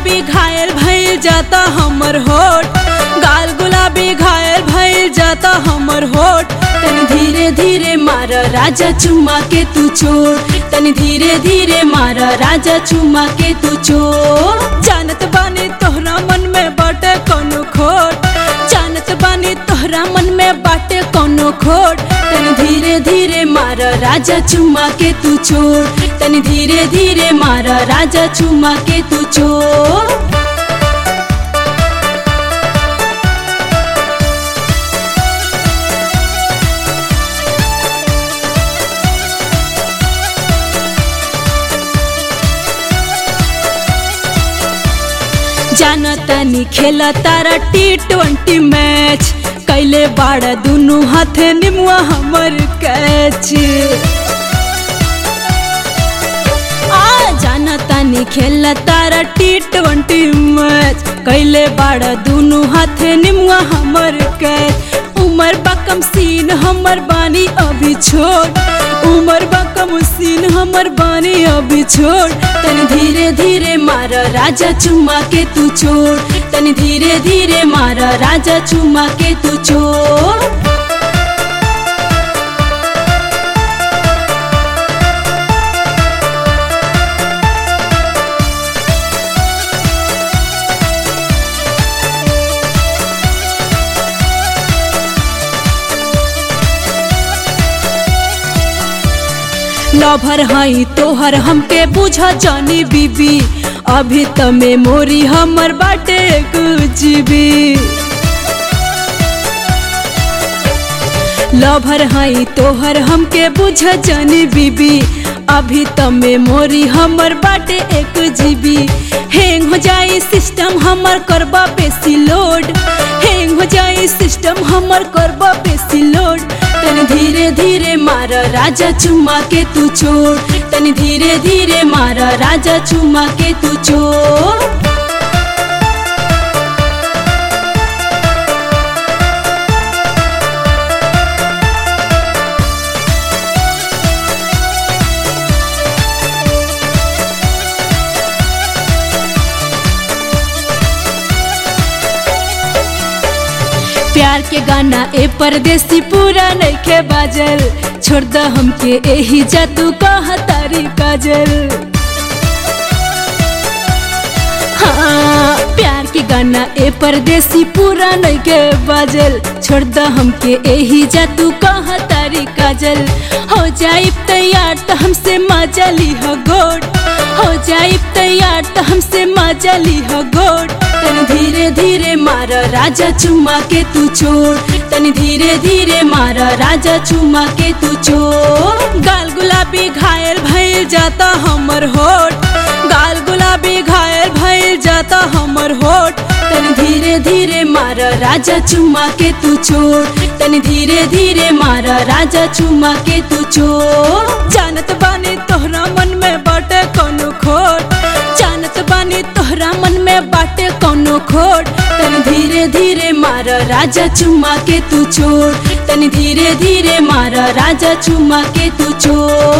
गुलाबी घायल भइल जाता हमर होठ गाल गुलाबी घायल भइल जाता हमर होठ तनी धीरे धीरे मार राजा चुमा के तू छोड़ तनी धीरे धीरे मार राजा चुमा के तू छोड़ जानत बानी तोहरा मन में बाटे कोनो खोट जानत बानी तोहरा मन में बाटे कोनो खोट तनी धीरे धीरे मार राजा चुमा के तू छोड़ तनी धीरे धीरे मार राजा चुमा के तू छोड़ जानतानी खेला तारा टी ट्वेंटी मैच कैले बाड़ा दुनू हाथे निमुआ हमर कैच आ जानतानी खेला तारा टी ट्वेंटी मैच कैले बाड़ा दुनू हाथे निमुआ हमर कैच उमर बकम सीन हमर बानी अभी छोड़ उमर बकम सीन हमर बानी अभी छोड़ तनी धीरे धीरे मार राजा चुमा के तू छोड़ तनी धीरे धीरे मार राजा चुमा के तू छोड़ लभर हई तोहर हमके बुझ जानी बीबी अभी त मेमोरी हमर बाटे जीबी लभर हई तोहर हमके बुझ जानी बीबी अभी त मेमोरी हमर बाटे एक जीबी हैंग हो जाई सिस्टम हमर करबा बेसी लोड हैंग हो जाई सिस्टम हमर करबा बेसी लोड तनी धीरे धीरे मार राजा चुमा के तू छोड़ तनी धीरे धीरे मार राजा चुमा के तू छोड़ प्यार के गाना ए परदेसी पूरा नइखे बाजल छोड़ द हमके एही जादू कहा तारी काजल हाँ प्यार के गाना ए परदेसी पूरा नइखे बाजल छोड़ द हमके एही जादू कहा तारी काजल हो जाई तैयार तो हमसे मजा ली हो गोट हो जाई तैयार तो हमसे मजा ली हो गोट तनी धीरे धीरे मार राजा चुमा के तू छोड़ तनी धीरे धीरे मार राजा चुमा के तू छोड़ गाल गुलाबी घायल भइल जाता हमर होठ गाल गुलाबी घायल भइल जाता हमर होठ तनी धीरे धीरे मार राजा चुमा के तू छोड़ तनी धीरे धीरे मार राजा चुमा के तू छोड़ जानत बानी तोहरा मन में बाटे कोनो खोट जानत बानी तोहरा मन में बाटे कोनो खोट तनी धीरे धीरे मार राजा चुमा के तू छोड़ तनी धीरे धीरे मार राजा चुमा के तू छोड़